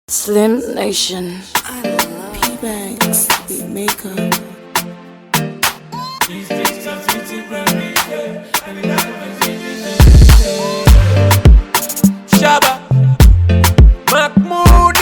Slim Nation. P-Banks, beat maker. Shabba Mahmoud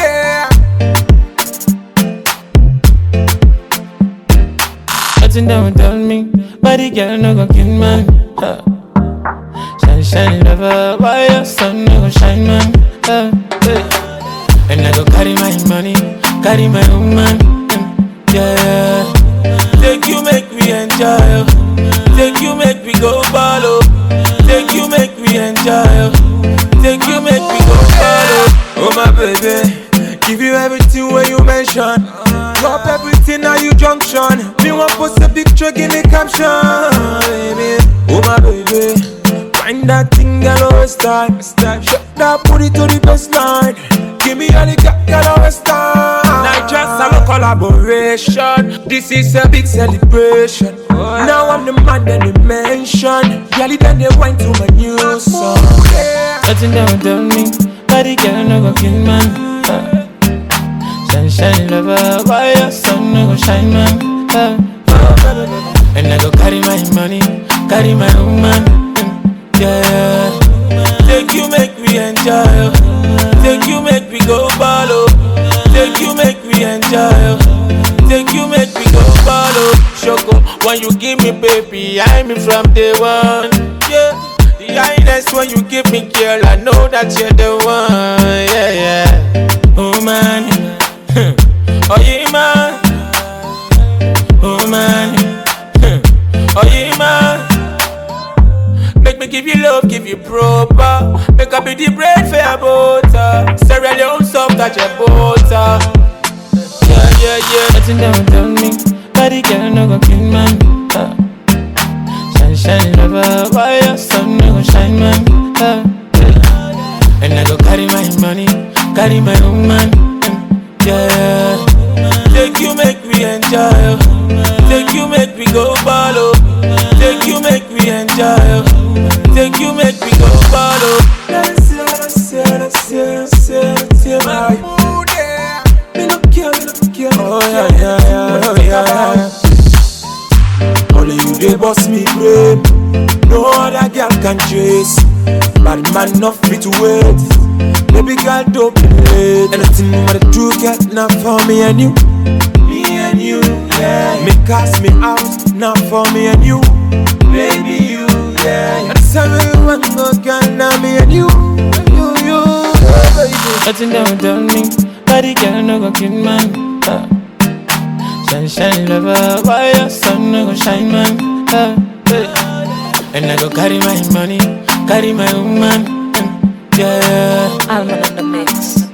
Nothing that would tell me, but the girl no go kill man. Huh. Shine, shine, lover, why your sun no go shine man? Huh. Hey. And I go carry my money, carry my woman. mm, Yeah, Take you make me enjoy oh. Take you make me go ball oh. Take you make me enjoy oh. Take you make me go ball oh. Oh my baby Give you everything when you mention Drop everything at you junction Me want post a picture give me caption baby Oh my baby Find that thing girl always time Shut that booty to the baseline Give me all the girl girl always time Night just have a collaboration This is a big celebration Now I'm the man that they mention Girl then they went to my new song yeah. nothing that would tell me, but the girl no go kill man. Huh. Shine, shine, lover, why your sun no go shine man? Huh. And I go carry my money, carry my woman. mm, Yeah. Take you make me enjoy oh. Take you make me go ball oh. Take you make me enjoy oh. Take you make me go ball oh. Shoko, when you give me baby, I'm in from day one. Yeah, the highness when you give me girl, I know that you're the one. Yeah, yeah. Oh man, Oh yeah, man. oh man. Oh yeah, man. Make me give you love, give you proper. Make up be the bread for your butter. Cereal your own soft touch your butter. Yeah, yeah, yeah. Nothing that would tell me, but the girl no go kill man. Huh. Shine, shine, lover, why your sun no go shine man? Huh. And I go carry my money, carry my woman. mm, Yeah. Take you make me enjoy. oh. Take you make me go ball. oh. Take you make me enjoy. oh. Take you make me go ball. oh. Let's see, let's see, let's see, let's see, let's see, my mood, yeah. Me no care, me no care. Oh yeah, yeah, yeah, oh yeah, yeah. Only you they boss me brain. No other girl can chase. Bad man not fit to wait. Baby girl don't be late. Anything what I do get not for me and you. Me and you, yeah. Me cast me out, not for me and you. Baby you, yeah. That's how we want to get now me and you. You, you, yeah, baby. Nothing that would tell me, but the girl no go kill man. Huh. Shine, shine, lover, why your sun no go shine man? Huh. And I go carry my money, carry my woman. mm, Yeah. Alman on the mix.